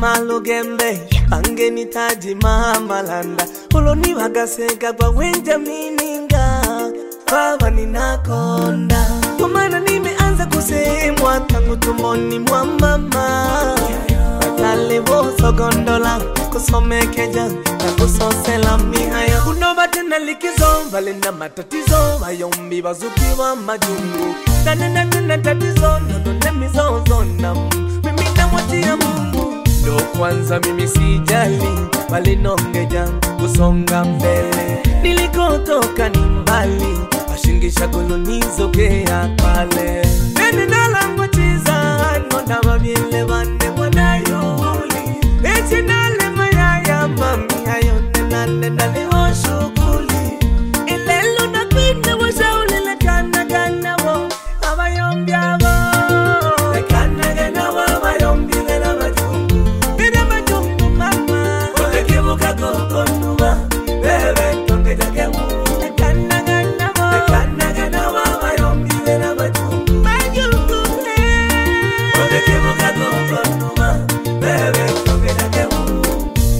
malugembe bangenitaji mamalanda ulonivagaseka kwa wenjamininga baba ninakonda kwa maana nimeanza kusemwa tangu tumboni mwa mama watalivosogondola kusomekeja na kusosela mihayo kunova tena likizo vali na matatizo vayombi vazukiwa majungu nanena tena tatizo nonone mizozo na mimi namwachia mungu ndo kwanza mimi sijali walinongeja kusonga mbele nilikotoka ni mbali washingisha kolonizokea pale nenenalangwachiza nona vavyele vane mwanayuli echinale mayaya mami ayonenanenaleho shughuli ilelo nakwine washaulilekanaganavo avayombyavo lekanaganawo avayombilela majungu ila majungu mama olekivuka kokonuva vevetongejagemu lekanaganavo lekanaganawo avayombilela majungu majungu olekivuka kokonuva vevetongejagemu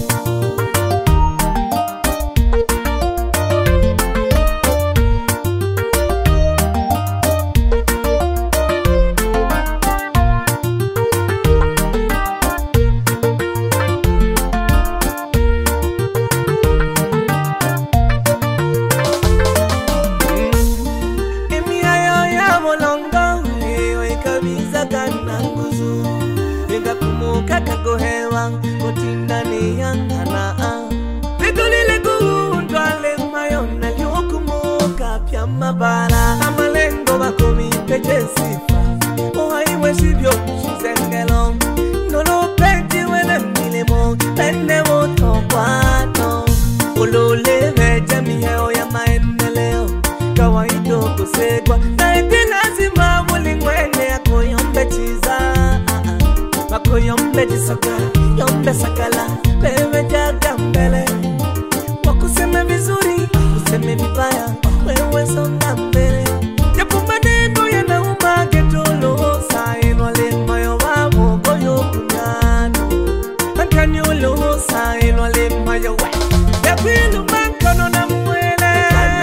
emiayo ya molongo eyo ekabiza kana nguzu ingakumuka kagohewa kotindaniyankana litulile kuundwale mayona liokumuka pya mabala amalengo bakomipeje sifa ohaiwe sivyo shizengelo nolopetiwele milimo pende wotokwato ululiveje miheo ya maendeleo kawaida kusegwa naeti lazima mulingwene akoyombe chiza makoyombe chisoka yombe sakala pevejaga mbele wakuseme vizuri useme vibaya wewe songa mbele japo maneno yanauma getolo saenwalemayo vamogoyo kunyano ankanyolo saenwalemayo we yakwilumankono na mwele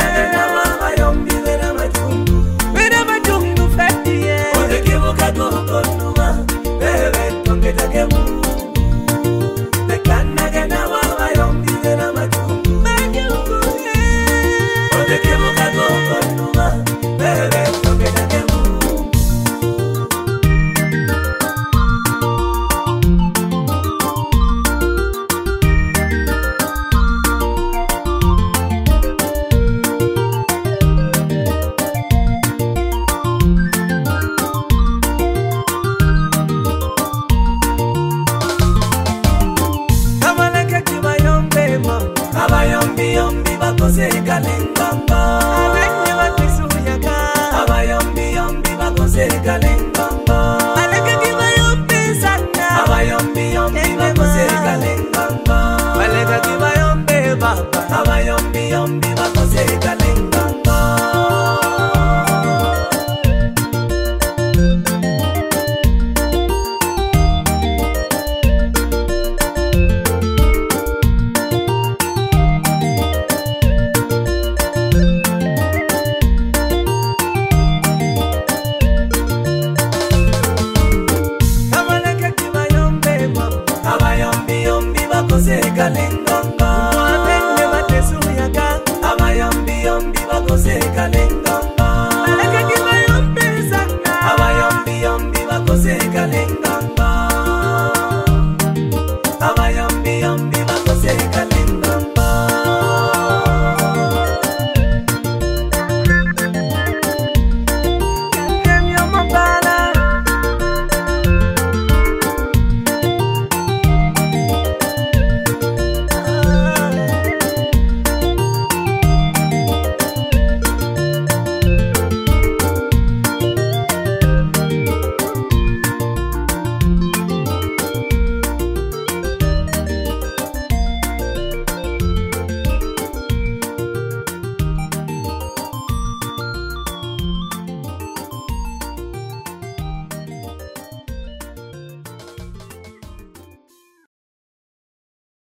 Vena majungu fetie Olekivuka kukonuma Bebe tongetage mungu Nekanage na wawa yombi vena majungu Majungu Olekivuka kukonuma Bebe tongetage mungu abaleke kibayombe mama abayombiyombi bakosekale ngongo abenye bakisuyaga abayombiyombi bakosekale ngongo aleke kibayombe sana abayombiyombi bakosekale ngongo baleka kibayombe baba abayombiyombi bakosekale ngongo abaleke kibayombe mama